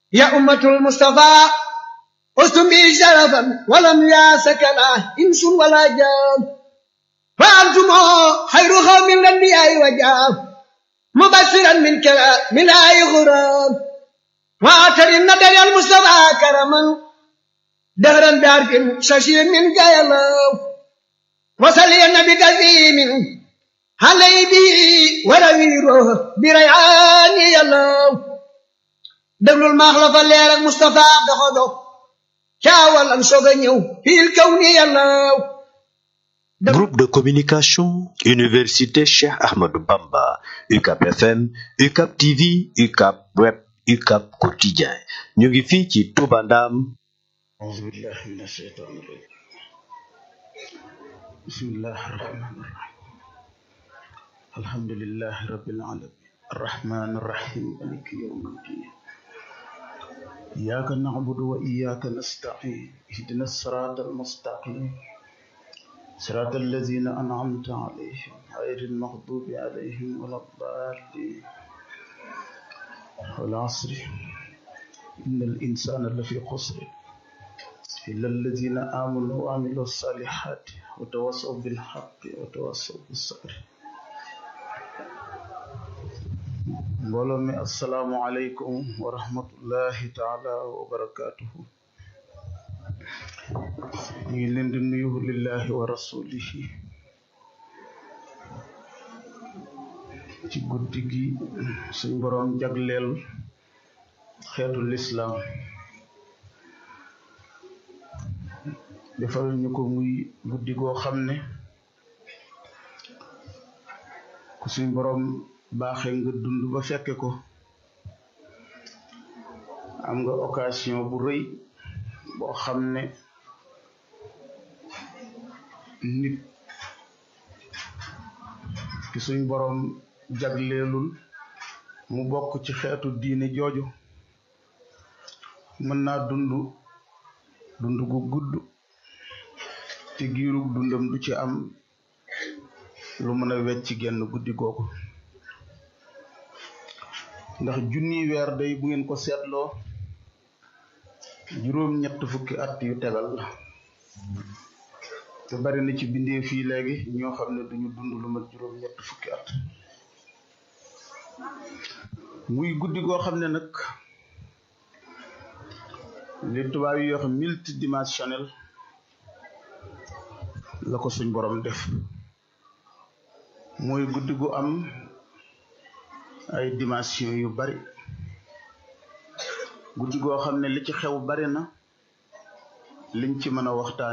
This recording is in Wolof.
يا أمة المصطفى أستم بي شرفا ولم ياسكنا إنس ولا جان فأنتم خير قوم الأنبياء وجاب مبشرا من كلام من آي غرام وآتر النبي المصطفى كرما دهرا بعرف ششير من قيلو وصلي النبي كثير علي به ورويره بريعان يلو déglul maax la fa leer ak Moustapha doxo dox caawal am soog a ñëw fiil kaw ni yàllaw Groupe de communication Université Cheikh Ahmadou Bamba UCAP FM UCAP TV UCAP Web UCAP Quotidien ñu ngi fii ci Touba Ndam أعوذ بالله من الشيطان الرجيم بسم الله الرحمن الرحيم الحمد لله رب العالمين الرحمن الرحيم مالك يوم الدين إياك نعبد وإياك نستعين اهدنا الصراط المستقيم صراط الذين أنعمت عليهم غير المغضوب عليهم ولا الضالين والعصر إن الإنسان لفي خسر إلا الذين آمنوا وعملوا الصالحات وتواصوا بالحق وتواصوا بالصبر mbooloo mi asalaamualeykum wa rahmatullahi taala wa barakaatuhu ñu ngi leen di nuyu lillahi wa rasulihi ci guddi gi suñ boroom jagleel xeetu lislaam defal ñu ko muy guddi goo xam ne ku suñ boroom baaxee nga dund ba fekke ko am nga occasion bu rëy boo xam ne nit ki suñ boroom jagleelul mu bokk ci xeetu diine jooju mën naa dund dund gu gudd te giirug dundam du ci am lu mën a wecc genn guddi googu ndax junni weer day bu ngeen ko seetloo juróom ñett fukki at yu tegal la te bari na ci bindee fii léegi ñoo xam ne duñu dund lu mat juróom ñett fukki at muy guddi goo xam ne nag li tubaab yi wax multidimensionnel la ko suñ borom def mooy guddi gu am ay dimension yu bari guddi goo xam ne li ci xew bari na liñ ci mën a waxtaan